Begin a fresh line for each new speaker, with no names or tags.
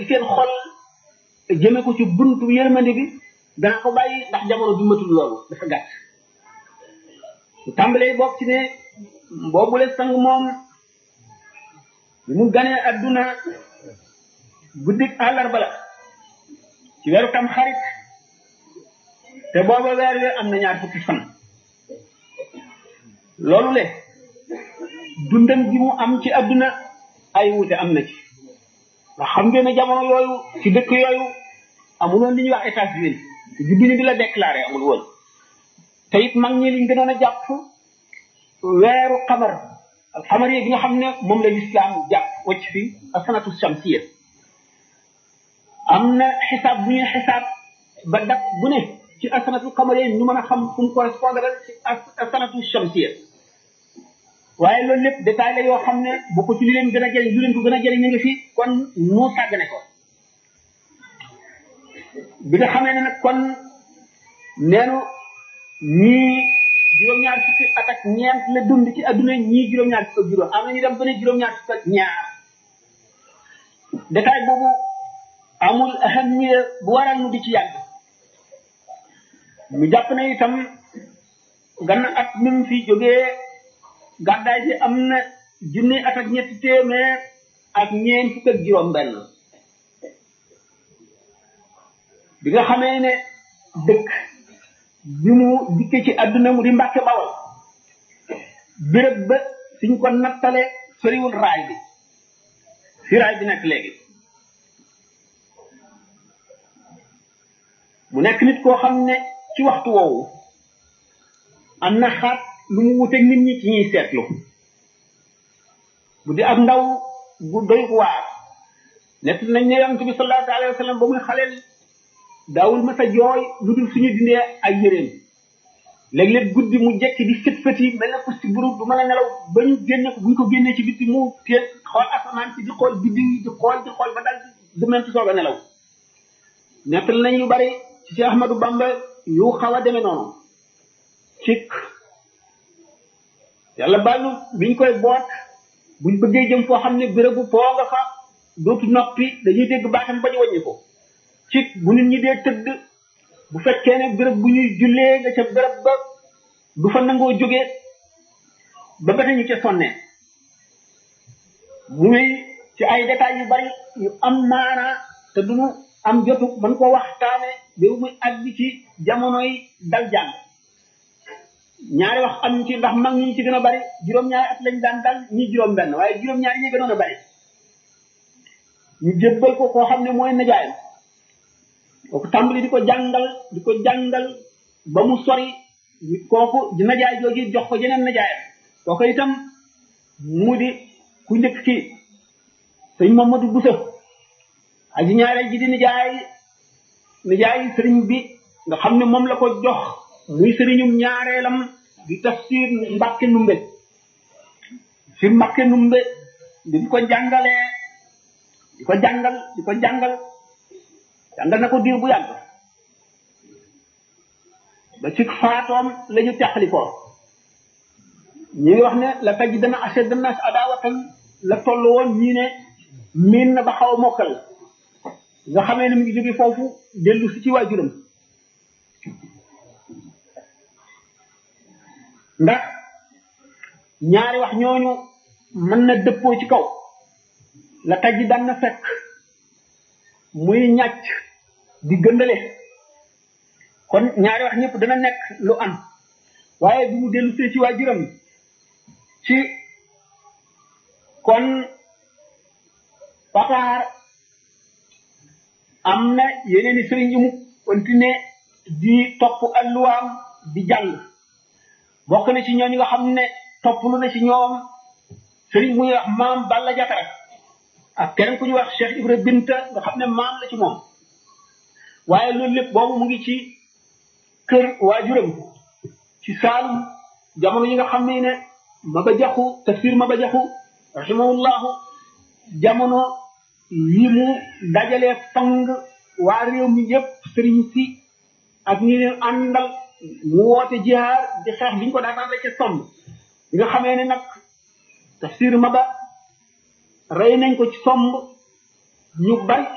seen xol jëme ko ci buntu yërmande bi dana ko bàyyi ndax jamono bi matul loolu dafa gàtt su tàmbalee bokk ci ne boobule sang moom bi mu ganee adduna guddik àllarba la ci weeru tam xarit te booba weer wi am na ñaar fukki fan loolu le dundam gi mu am ci adduna ay wuute am na ci ndax xam ngeen ne jamono yooyu ci dëkk yooyu amuloon li ñuy wax état civil jubbini bi la déclaré amul woon te it mag ñi liñ gënoon a jàpp weeru xamar xamar yi bi nga xam ne moom la lislaam jàpp wacc fi asanatu shamsiya am na xisaab bu ñuy xisaab ba dat bu ne ci asanatu xamar yi ñu mën a xam fu mu correspondre ci asanatu shamsiya waaye loolu lépp détail la yoo xam ne bu ko ci li leen gën a jëriñ lu leen ko gën a jëriñ ñu ngi fi kon nu sàggane ko bi nga xamee ne nag kon neenu ñii juróom-ñaar fukki at ak ñeent la dund ci adduna ñii juróom-ñaar fukki ak juróom am na ñu dem ba ne juróom-ñaar fukki ak ñaar détail boobu amul ahamiya bu waral nu di ci yàgg mu jàpp ne itam ganna at mi mu fi jógee gàddaay bi am na junni at ak ñetti téeméer ak ñeent fukk ak juróom benn bi nga xamee ne dëkk bi mu dikke ci àdduna mu di mbàkke bawal béréb ba suñ ko nattale soriwul raay bi fi raay bi nekk léegi mu nekk nit koo xam ne ci waxtu woowu am na xaat lu mu wuteeg nit ñi ci ñuy seetlu bu di ak ndaw bu doy waar nekk nañ ne yonent bi sallallahu alayhi wa sallam ba muy xaleel daawul ma sa jooy lu dul suñu dindee ay yëreem léeg-léeg guddi mu jekki di fët fët yi mel na ko si buru du mën a nelaw ba ñu génne ko bu ñu ko génnee ci bitti mu téye xool asamaan si di xool biddi yi di xool di xool ba dal di mentu soog a nelaw nettal nañ yu bari ci Cheikh Ahmadou Bamba yu xaw a demee noonu cik yàlla baal nu biñ koy boot buñ bëggee jëm foo xam ne bérébu foo nga fa dootu noppi dañuy dégg baatam ba ñu wàññi ko ci bu nit ñi dee tëdd bu fekkee ne béréb bu ñuy jullee nga ca béréb ba du fa nangoo jógee ba ba ñu ca sonnee muy ci ay détails yu bari yu am maanaa te duñu am jotu man ko waxtaane ba muy àgg ci jamonoy dal jàng ñaari wax am ci ndax mag ñi ci gën a bari juróom-ñaari at lañ daan dal ñi juróom-benn waaye juróom-ñaari ñi gënoon a bari ñu jébbal ko koo xam ne mooy najaayam kooku tàmbali di ko jàngal di ko jàngal ba mu sori kooku di najaay jooju jox ko jeneen najaayam kooku itam mu di ku njëkk ki sëñ Mamadou Boussa aji ñaareel ji di nijaay nijaay sëriñ bi nga xam ne moom la ko jox muy sëriñum ñaareelam di tafsir Mbàkke Numbe fi Mbàkke Numbe di ko jàngalee di ko jàngal di ko jàngal jàngal na ko diir bu yàgg ba ci faatoom la ñu teqali ko ñi ngi wax ne la taj dana ashad nas adawatan la toll woon ñii ne miin na ba xaw a mokkal nga xamee ne mu ngi jóge foofu dellu si ci waajuram ndax ñaari wax ñooñu mën na dëppoo ci kaw la taj daan na fekk muy ñàcc di gëndale kon ñaari wax ñëpp dana nekk lu am waaye bi mu dellu see ci waajuram ci kon pataar am na yeneen i sëriñ yu mu continué di topp alluwaam di jàng bokk na ci ñooñu nga xam ne topp lu na ci ñoom sëriñ bu ñuy wax maam Balla Jatara ak keneen ku ñuy wax Cheikh Ibra Binta nga xam ne maam la ci moom waaye loolu lépp boobu mu ngi ci kër waajuram ci Saalum jamono yi nga xam ne ne Maba Jaxu tafsir Maba Jaxu rahimahullahu jamono yi mu dajalee fang waa réew mi yépp sëriñ si ak ñi leen àndal mu woote jihaar di xeex bi ñu ko daan ca somb bi nga xamee ne nag tafsir Maba rey nañ ko ci somb ñu bari